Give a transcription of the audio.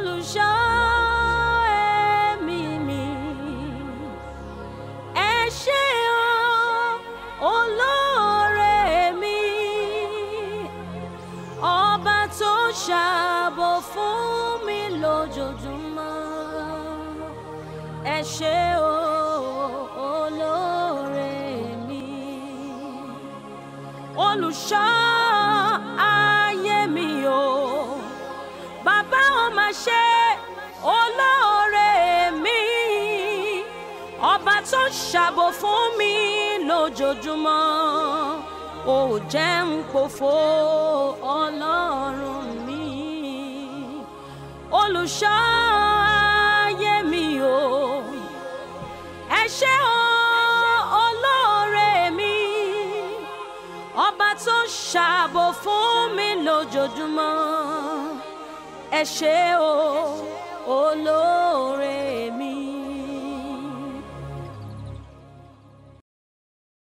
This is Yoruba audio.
olùṣọ́ ẹ̀mí mi ẹ ṣé o olóore mi ọba tó ṣàbò fún mi lójoojúmọ́ ẹ ṣé o olóore mi olùṣọ́ ayé mi o bàbá ò máa ṣe olóore mi ọba tó ṣàbò fún mi lójoojúmọ́ ò jẹ́ ń pòfo ọlọ́run mi olùṣọ́ ayé mi o ẹ ṣé o olóore mi ọba tó ṣàbò fún mi lójoojúmọ́ ẹ ṣé o